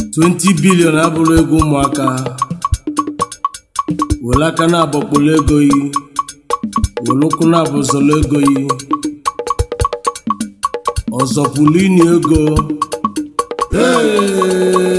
20 bilion abụrụ ego ụmụaka were aka na-abọkpọrọ ego yi were ụkwụ na-abụzọrọ ego yi ọzọpụlụ ini ego Hey!